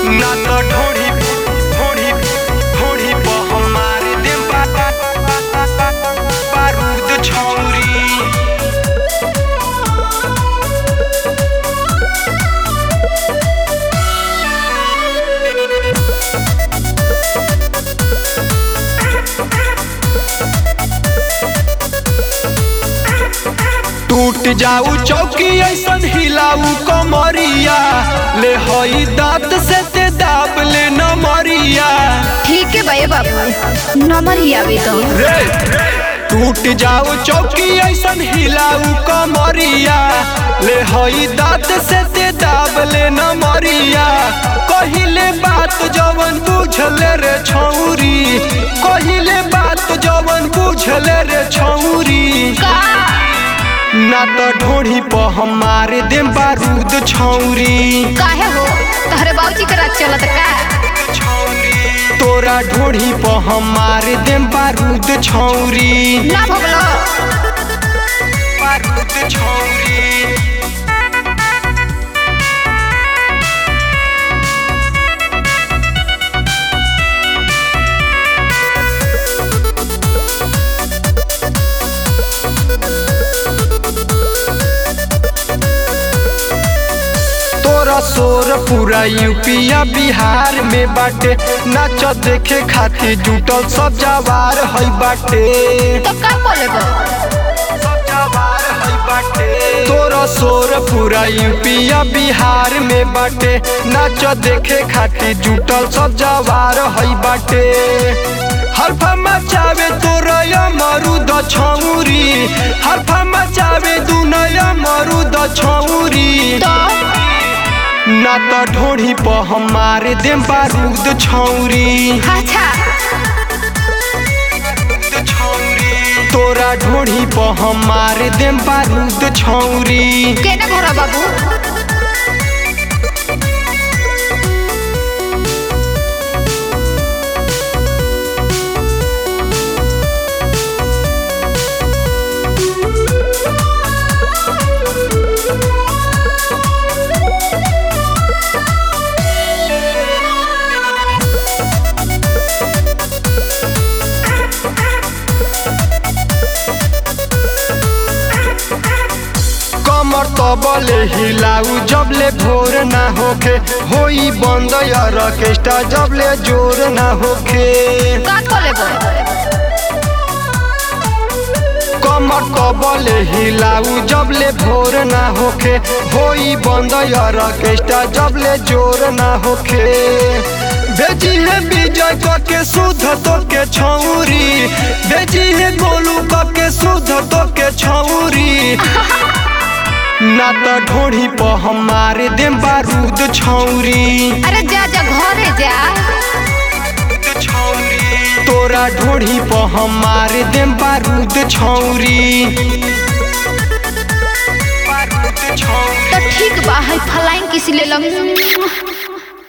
ना तो ढोढ़ी ढोढ़ी ढोढ़ी पर हमार दे बा- बा- बा- बा- बा- बारूद छौरी टूट जाऊ चौकी ऐसन हिलाऊ कमरिया ले हई दांत से ते दाब ले नमरिया ठीक है भैया बाबू नंबर ही आवे तो रे टूट जाऊ चौकी ऐसन हिलाऊ कमरिया ले हई दांत से ते दाब ले नमरिया कहिले बात जवन बुझले रे छौरी कहिले बात जवन बुझले रे छौरी का ना तो ढोढ़ी पर हमारे दे बारूद छौरी काहे हो तहरे बाबूजी के रात चलत का तोरा ढोढ़ी पर हमारे दे बारूद छौरी ना भगलो बारूद छौरी तोरा शोर पूरा यूपिया बिहार में बाटे नाच देखे खातिर जुटल सब जवार है बाटे तो का बोले बो तोरा शोर पूरा यूपिया बिहार में बाटे नाच देखे खातिर जुटल सब जवार है बाटे हल्फा मचावे तोरा मरुद छौरी हल्फा मचावे दुनया मरुद छौरी तो ना तो ढोढ़ी पर हमारे दे बारूद छौरी अच्छा तोरा ढोढ़ी पर हमारे दे बारूद छौरी केने घर बाबू कमर तबले हिलाऊ जबले भोर ना होखे होई बंद यार ऑर्केस्ट्रा जबले जोर ना होखे का बोले बो कमर तबले हिलाऊ जबले भोर ना होखे होई बंद यार ऑर्केस्ट्रा जबले जोर ना होखे बेजी है विजय क के शुद्ध तो के छौरी बेजी है गोलू क के शुद्ध तो के छौरी ना तो ढोढ़ी पर हमारे दे बारूद छौरी अरे जा जा घरे जा तोरा ढोढ़ी पर हमारे दे बारूद छौरी तो ठीक बा है फलाइन किसी ले लग